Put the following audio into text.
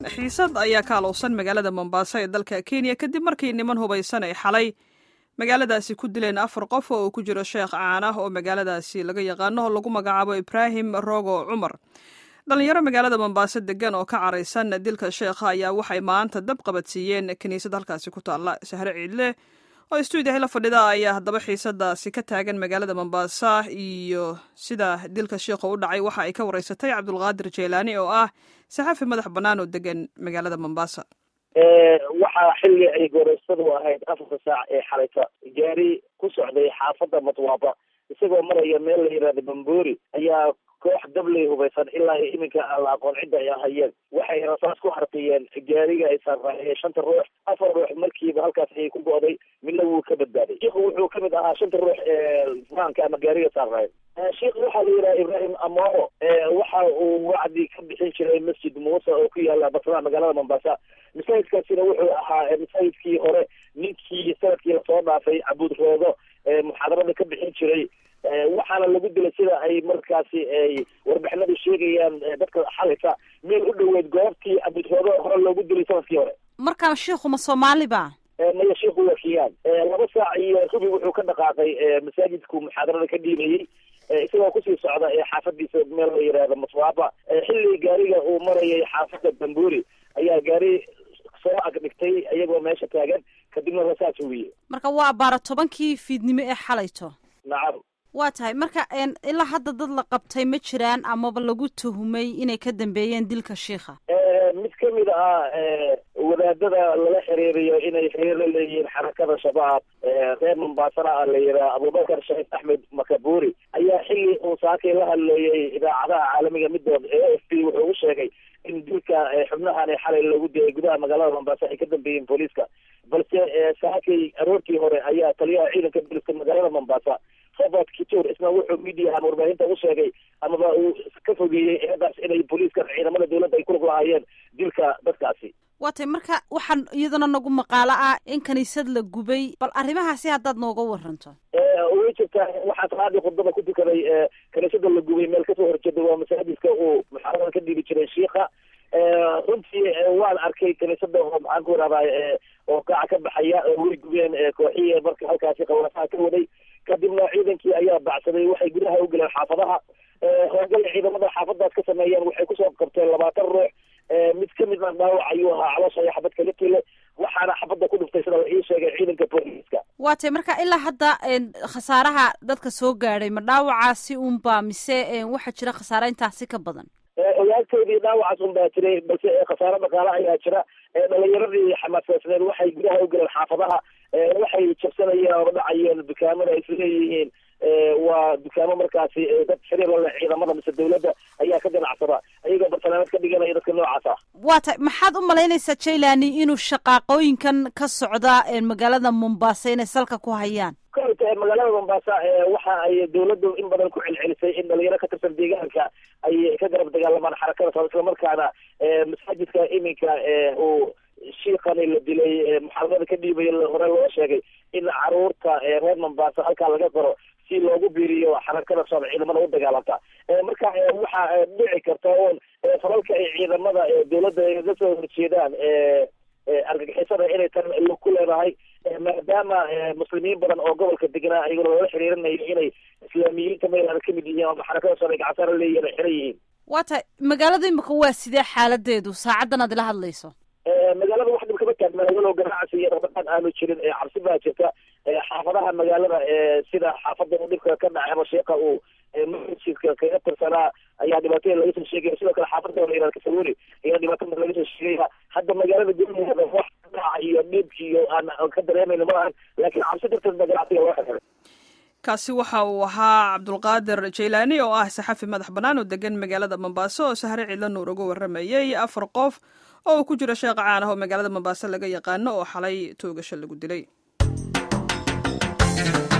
xiisad ayaa ka alowsan magaalada mombaaso ee dalka kenya kadib markii niman hubaysan ay xalay magaaladaasi ku dileen afar qof oo uu ku jiro sheekh caan ah oo magaaladaasi laga yaqaano oo lagu magacaabo ibraahim rogo cumar dhalinyaro magaalada mombaaso degan oo ka caraysan dilka sheekha ayaa waxay maanta dab qabadsiiyeen kiniisad halkaasi ku taalla sahre ciidle oo stuudiyaha la fadhida ayaa haddaba xiisadaasi ka taagan magaalada mombasa iyo sida dilka sheikha u dhacay waxa ay ka wareysatay cabdulqaadir jeylaani oo ah saxafi madax bannaan oo degan magaalada mombasa waxaa xilli ay goreysadu ahayd afarta saac ee xalayta gaari ku socday xaafadda matwaaba isagoo maraya meel la yihahdo bambori ayaa koox dabley hubaysan ilaa iyo iminka aan la aqoon cidda ay ahayeen waxay rasaas ku harqiyeen gaariga ay saarraayeen shanta ruux afar ruux markiiba halkaas ayay ku go'day midna wuu ka badbaaday shiikhu wuxuu kamid ahaa shanta ruux ee faanka ama gaariga saarraayeen sheikh waxaa la yidhaha ibraahim amoro waxa uu wacdi ka bixin jiray masjid muuse oo ku yaala basraha magaalada mombasa masaajidkaasina wuxuu ahaa masaajidkii hore ninkii sanadkii lasoo dhaafay cabuud roodo muxaadarada ka bixin jiray waxaana lagu dilay sida ay markaasi ay warbixinadu sheegayaan dadka xalaysa meel u dhoweed goobtii cabudroodo hore loogu dilay sanadkii hore markaa shiikhu ma soomaali ba maya shiikhu waa kiyaan laba saac iyo rubi wuxuu ka dhaqaaqay masaajidku muxaadarada ka dhiibayey isagoo kusii socda ee xaafadiisa meel la yidhaahdo maswaaba xilli gaariga uu marayay xaafadda bamburi ayaa gaari soo agdhigtay iyagoo meesha taagan kadibna rasaas huwiye marka waa baara tobankii fiidnimo ee xalayto nacam waa tahay marka ilaa hadda dad la qabtay ma jiraan amaba lagu tuhumay inay ka dambeeyeen dilka shiikha mid kamid ah wadaadada lala xiriiriyo inay xiriir la leeyihiin xarakada shabaab reer mombaasana ah la yidhaha abubakar sheekh axmed makaburi ayaa xilli uu saakay la hadleeyey idaacadaha caalamiga midood ee a f b wuxuu u sheegay in dilka xubnahan xalay lagu dilay gudaha magaalada mombasa ay ka dambeeyeen booliiska balse saakay aroortii hore ayaa taliyaha ciidanka booliiska magaalada mombasa robert kitur isna wuxuu mediahan warbaahinta u sheegay amaba uu ka fogeeyey eedaas inay booliiska ciidamada dowladda ay kulug lahaayeen dilka dadkaasi waa tay marka waxaan iyadana nagu maqaalo ah in kaniisad la gubay bal arrimahaasi haddaad nooga waranto way jirtaa waxaa salaadii khudbada ku tukaday kaniisada la gubay meel kasoo horjeeda waa masaajidka uu muxaarada ka dhiibi jiray shiikha runtii waan arkay kaniisada oo maxaan ku irahdaa oo kaaca ka baxaya way gubeen kooxihii marka halkaasi qawlasaha ka waday kadibna ciidankii ayaa bacsaday waxay gudaha u galeen xaafadaha hoogal ciidamada xaafadaas ka sameeyeen waxay kusoo qabteen labaatan ruux mid kamid a dhaawac ayuu ahaa caloosha iyo xabad kala tile waxaana xabadda ku dhuftay sida la ii sheegay ciidanka booliiska waa tay marka ilaa hadda khasaaraha dadka soo gaadhay ma dhaawacaasi unba mise waxaa jira khasaare intaasi ka badan ogaagtoodii dhaawacaas un baa jiray balse khasaare dhaqaale ayaa jira dhalinyaradii xamaasasneed waxay gudaha u galeen xaafadaha waxay jabsanayeen oo dhacayeen dukaamada ay isleeyihiin waa dukaamo markaasi dad xiriir la leh ciidamada mise dawladda ayaa ka ganacsada ayagoo bartanaamad ka dhiganaya dadka noocaas ah waa tay maxaad u malaynaysaa jailani inuu shaqaaqooyinkan ka socda magaalada mombasa inay salka ku hayaan koyta magaalada mombasa waxa ay dawladdu in badan ku celcelisay in dhalinyaro ka tirsan deegaanka ay ka garab dagaalamaan xarakada soo islamarkaana masaajidka iminka uu shiikani la dilay muxaadarada ka dhiibaya hore loo sheegay in caruurta reer mombasa halkaa laga qoro si loogu biiriyo xarakada soob ciidamada u dagaalanta marka waxaa dhici karta oon falalka ay ciidamada dawladda ga soo horjeedaan argagixisada inay tan ku leedahay maadaama muslimiin badan oo gobolka deganaa ayagoo loola xiriirinayo inay islaamiyiinta maylaada kamid yihiin ama xarakada soob ay gacansaara leeyihin ay xiran yihiin waa tahay magaalada imika waa sidee xaaladeedu saacaddan aad ila hadlayso magaalada wax dhib kama taagna walow ganacsi iyo dhaqdhaqaaq aanu jirin cabsi baa jirta xaafadaha magaalada sida xaafada uu dhibka ka dhacay ama sheeka uu masjidka kaga tirsanaa ayaa dhibaatooyin laga soo sheegaya sidoo kale xaafada la yihahda kasawuri ayaa dhibaatada laga soo sheegaya hadda magaalada gudaheeda wax dhaca iyo dhib iyo aan ka dareemayno ma ahan laakiin cabsi darteed baa ganacsiga loo xiray kaasi waxa uu ahaa cabdulqaadir jeylaani oo ah saxafi madax bannaan oo degan magaalada mombaaso oo sahre ciidla nuur uga warramayey afar qof oo uu ku jiro sheekh caan ah oo magaalada mombaaso laga yaqaano oo xalay toogasho lagu dilay